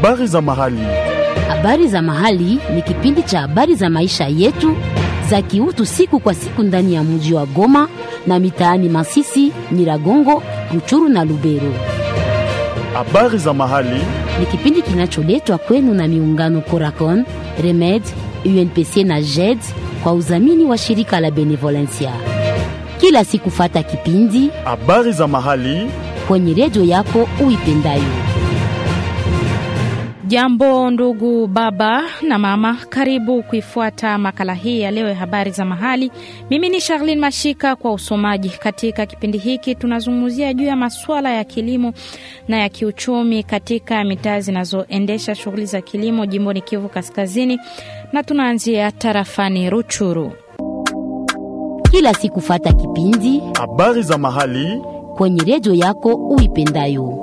Habari za mahali. Habari za mahali ni kipindi cha habari za maisha yetu za kiutu siku kwa siku ndani ya mji wa Goma na mitaani Masisi, Nyiragongo, Ruchuru na Lubero. Habari za mahali. Ni kipindi kinacholetwa kwenu na miungano Coracon, Remed, UNPC na JED kwa udhamini wa shirika la Benevolencia. Kila siku fata kipindi Habari za mahali. kwenye redio yako uipendayo. Jambo ndugu baba na mama, karibu kuifuata makala hii ya leo ya habari za mahali. Mimi ni Charlene Mashika kwa usomaji. Katika kipindi hiki tunazungumzia juu ya masuala ya kilimo na ya kiuchumi katika mitaa zinazoendesha shughuli za kilimo jimboni Kivu Kaskazini, na tunaanzia tarafani Ruchuru. Kila siku fata kipindi Habari za mahali. kwenye redio yako uipendayo.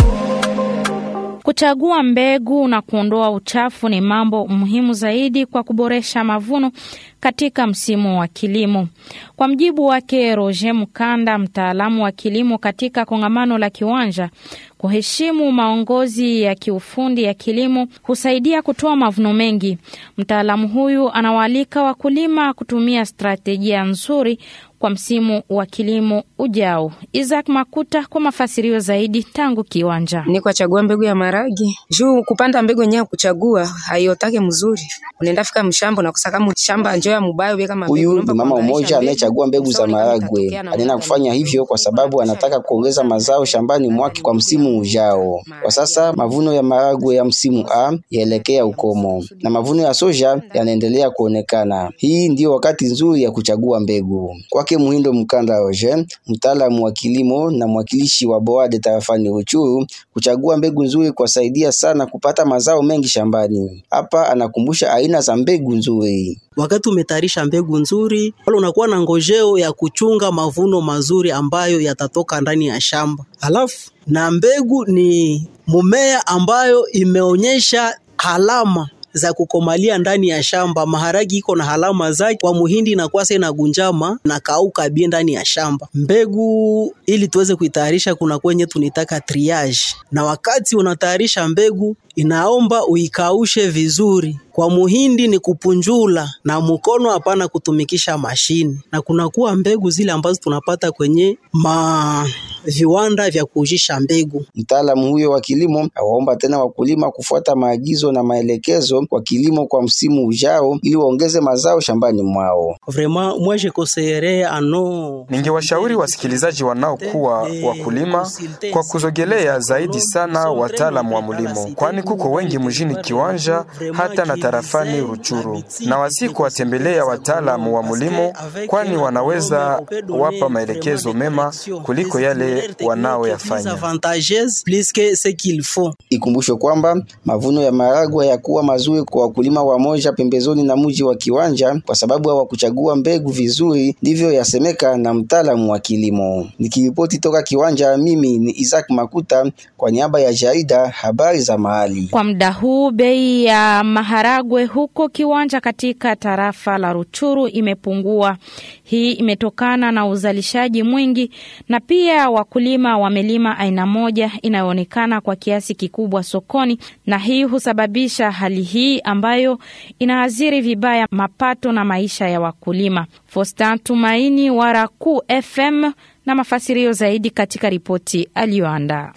Kuchagua mbegu na kuondoa uchafu ni mambo muhimu zaidi kwa kuboresha mavuno katika msimu wa kilimo. Kwa mjibu wake Roger Mukanda, mtaalamu wa kilimo katika kongamano la Kiwanja, kuheshimu maongozi ya kiufundi ya kilimo husaidia kutoa mavuno mengi. Mtaalamu huyu anawaalika wakulima kutumia stratejia nzuri kwa msimu wa kilimo ujao. Isaac Makuta kwa mafasirio zaidi tangu Kiwanja. ni kwa chagua mbegu ya maragi juu kupanda mbegu yenyewe kuchagua haiotake mzuri, unaenda fika mshamba na kusaka shamba njo ya mubaya uweka mabegu. Huyu Unaomba ni mama kuangaisha mmoja mbegu, anayechagua mbegu za usaoni kama maharagwe. itatokea na Anaenda muda kufanya gani. hivyo kwa sababu anataka kuongeza mazao shambani mwake kwa msimu ujao. Kwa sasa mavuno ya maharagwe ya msimu A yaelekea ukomo na mavuno ya soja yanaendelea kuonekana. Hii ndiyo wakati nzuri ya kuchagua mbegu. Kwake Muhindo Mkanda Roger, mtaalamu wa kilimo na mwakilishi wa Boade tarafani Ruchuru, kuchagua mbegu nzuri kwasaidia sana kupata mazao mengi shambani. Hapa anakumbusha aina za mbegu nzuri. Wakati umetayarisha mbegu nzuri, wala unakuwa na ngojeo ya kuchunga mavuno mazuri ambayo yatatoka ndani ya shamba. Halafu na mbegu ni mumea ambayo imeonyesha alama za kukomalia ndani ya shamba. Maharagi iko na alama zake, kwa muhindi inakuwa sasa inagunjama na kauka bie ndani ya shamba. Mbegu ili tuweze kuitayarisha, kuna kwenye tunitaka triage, na wakati unatayarisha mbegu inaomba uikaushe vizuri. Kwa muhindi ni kupunjula na mkono, hapana kutumikisha mashini. Na kunakuwa mbegu zile ambazo tunapata kwenye ma viwanda vya kuujisha mbegu. Mtaalamu huyo wa kilimo awaomba tena wakulima kufuata maagizo na maelekezo kwa kilimo kwa msimu ujao ili waongeze mazao shambani mwao. Vraiment moi je conseillerais à nos Ningewashauri wasikilizaji wanaokuwa wakulima kwa kuzogelea zaidi sana wataalamu wa mlimo, kwani kuko wengi mjini Kiwanja hata na tarafani Ruchuru, na wasi kuwatembelea wataalamu wa mlimo, kwani wanaweza wapa maelekezo mema kuliko yale wanaoyafanya. avantageuse plus que ce qu'il faut. Ikumbushwe kwamba mavuno ya maharagwe yakuwa mazuri kwa wakulima wamoja pembezoni na mji wa Kiwanja kwa sababu hawakuchagua mbegu vizuri, ndivyo yasemeka na mtaalamu wa kilimo. Nikiripoti toka Kiwanja, mimi ni Isaac Makuta kwa niaba ya jarida habari za mahali. Kwa muda huu bei ya maharagwe huko Kiwanja katika tarafa la Ruchuru imepungua. Hii imetokana na uzalishaji mwingi na pia wakulima wamelima aina moja inayoonekana kwa kiasi kikubwa sokoni, na hii husababisha hali hii ambayo inaathiri vibaya mapato na maisha ya wakulima. Fostan Tumaini wa Raku FM na mafasirio zaidi katika ripoti aliyoandaa.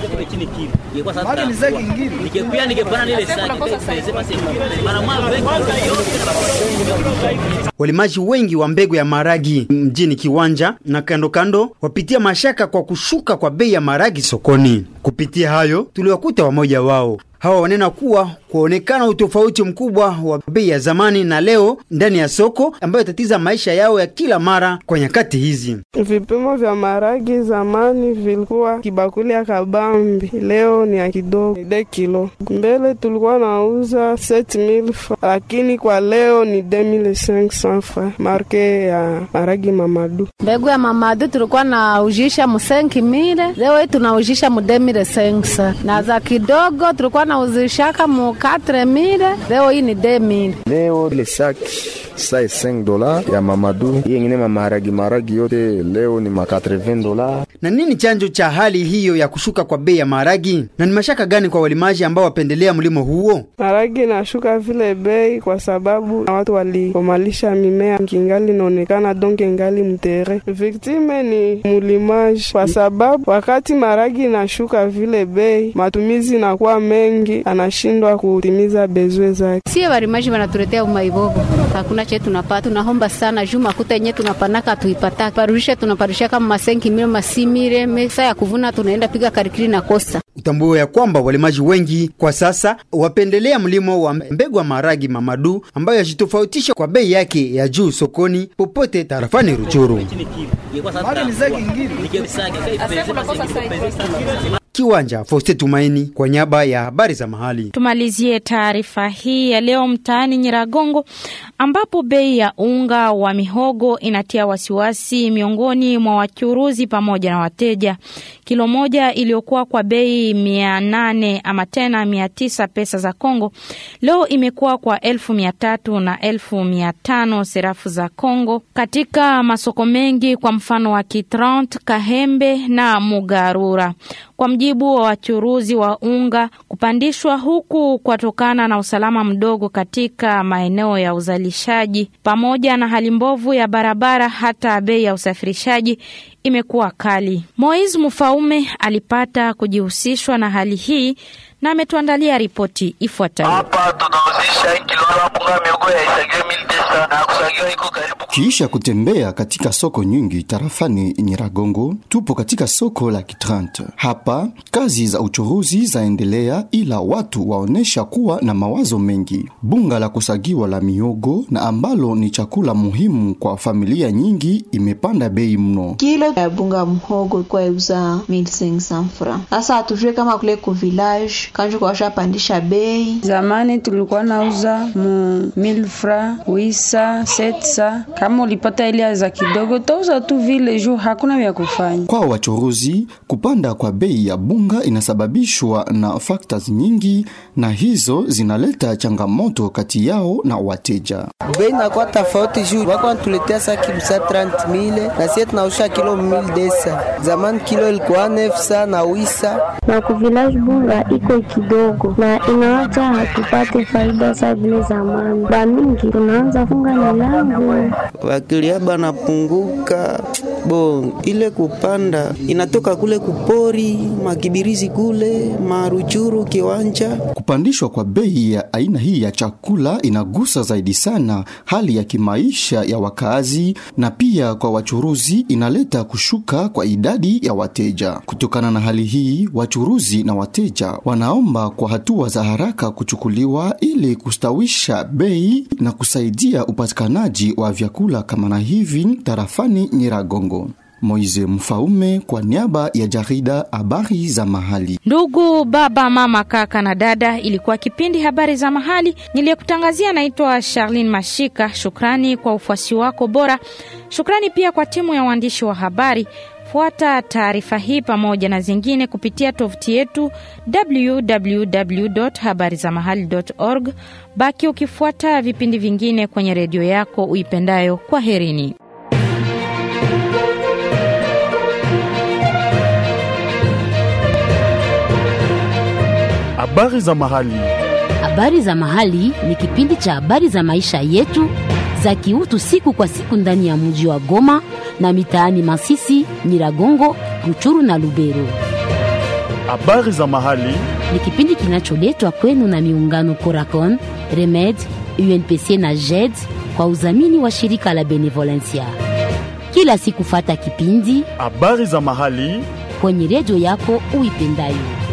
Walimaji wengi wa mbegu ya maragi mjini Kiwanja na kando kando wapitia mashaka kwa kushuka kwa bei ya maragi sokoni. Kupitia hayo, tuliwakuta wamoja wao. Hawa wanena kuwa kuonekana utofauti mkubwa wa bei ya zamani na leo ndani ya soko ambayo tatiza maisha yao ya kila mara kwa nyakati hizi. Vipimo vya maragi zamani vilikuwa kibakuli ya kabambi, leo ni ya kidogo de kilo. Mbele tulikuwa nauza 7000 francs, lakini kwa leo ni 2500 francs, marke ya maragi Mamadu. Mbegu ya Mamadu tulikuwa naujisha mu 5000 leo hii tunaujisha mu 2500 na za kidogo tulikuwa nauzishaka mu 4000 leo hii ni 2000 leo ile saki sai 5 dola ya mamadu hii ingine mamaragi maragi yote leo ni ma 80 dola. Na nini chanjo cha hali hiyo ya kushuka kwa bei ya maharagi, na ni mashaka gani kwa walimaji ambao wapendelea mlimo huo? Maharagi inashuka vile bei kwa sababu na watu walikomalisha mimea kingali inaonekana donge ngali mtere. Viktime ni mulimaji, kwa sababu wakati maharagi inashuka vile bei, matumizi inakuwa mengi, anashindwa kutimiza bezwe zake. Sie walimaji wanatuletea umaibobo, hakuna che tunapata. Tunaomba sana juu makuta yenye tunapanaka tuipata parusha, tunaparusha kama masenki mile masimire mesa ya kuvuna, tunaenda piga karikiri na kosa. Utambue ya kwamba walimaji wengi kwa sasa wapendelea mlimo wa mbegu wa maharagi mamadu ambayo yajitofautisha kwa bei yake ya juu sokoni popote tarafani Ruchuru. Kiwanja Foste Tumaini kwa niaba ya habari za mahali. Tumalizie taarifa hii ya leo mtaani Nyiragongo, ambapo bei ya unga wa mihogo inatia wasiwasi miongoni mwa wachuruzi pamoja na wateja. Kilo moja iliyokuwa kwa bei mia nane ama tena mia tisa pesa za Kongo leo imekuwa kwa elfu mia tatu na elfu mia tano serafu za Kongo katika masoko mengi, kwa mfano wa Kitrant, Kahembe na Mugarura. Kwa mjibu wa wachuruzi wa unga, kupandishwa huku kwatokana na usalama mdogo katika maeneo ya uzalishaji pamoja na hali mbovu ya barabara. Hata bei ya usafirishaji imekuwa kali. Mois Mufaume alipata kujihusishwa na hali hii na ametuandalia ripoti ifuatayo. Hapa tunauzisha kilo ya bunga miogo ya isagiwe mili tesa na kusagiwa iko karibu. Kiisha kutembea katika soko nyingi tarafani Nyiragongo, tupo katika soko la Kitrant. Hapa kazi za uchuruzi zaendelea, ila watu waonesha kuwa na mawazo mengi. Bunga la kusagiwa la miogo na ambalo ni chakula muhimu kwa familia nyingi imepanda bei mno. Kilo ya bunga mhogo kwa uza 1500 francs. Sasa hatujue kama kule ku village kanjo kwa washapandisha bei. Zamani tulikuwa nauza mu 1000 francs, wisa, setsa. Kama ulipata ile za kidogo tauza tu vile juu hakuna vya kufanya. Kwa wachuruzi, kupanda kwa bei ya bunga inasababishwa na factors nyingi, na hizo zinaleta changamoto kati yao na wateja. Bei inakuwa tofauti juu wako wanatuletea saki msa 30000 na sisi tunausha kilo 1000 Zamani kilo ilikuwa nefsa na wisa na ku village bunga iko kidogo na inaacha hatupate faida sa vile zamani. Ba mingi tunaanza funga milango, wakilia banapunguka bo ile kupanda inatoka kule kupori makibirizi kule maruchuru kiwanja. Kupandishwa kwa bei ya aina hii ya chakula inagusa zaidi sana hali ya kimaisha ya wakazi na pia kwa wachuruzi inaleta kushuka kwa idadi ya wateja. Kutokana na hali hii, wachuruzi na wateja wanaomba kwa hatua za haraka kuchukuliwa ili kustawisha bei na kusaidia upatikanaji wa vyakula kama na hivi tarafani Nyiragongo. Moize Mfaume kwa niaba ya jarida habari za mahali. Ndugu baba, mama, kaka na dada, ilikuwa kipindi habari za mahali niliyekutangazia. Naitwa Charlene Mashika. Shukrani kwa ufuasi wako bora. Shukrani pia kwa timu ya waandishi wa habari. Fuata taarifa hii pamoja na zingine kupitia tovuti yetu www.habarizamahali.org. Baki ukifuata vipindi vingine kwenye redio yako uipendayo. Kwa herini. Habari za mahali. Habari za mahali ni kipindi cha habari za maisha yetu za kiutu siku kwa siku ndani ya mji wa Goma na mitaani Masisi, Nyiragongo, Ruchuru na Lubero. Habari za mahali ni kipindi kinacholetwa kwenu na miungano Coracon, Remed, UNPC na JED kwa udhamini wa shirika la Benevolencia. Kila siku fata kipindi habari za mahali kwenye redio yako uipendayo.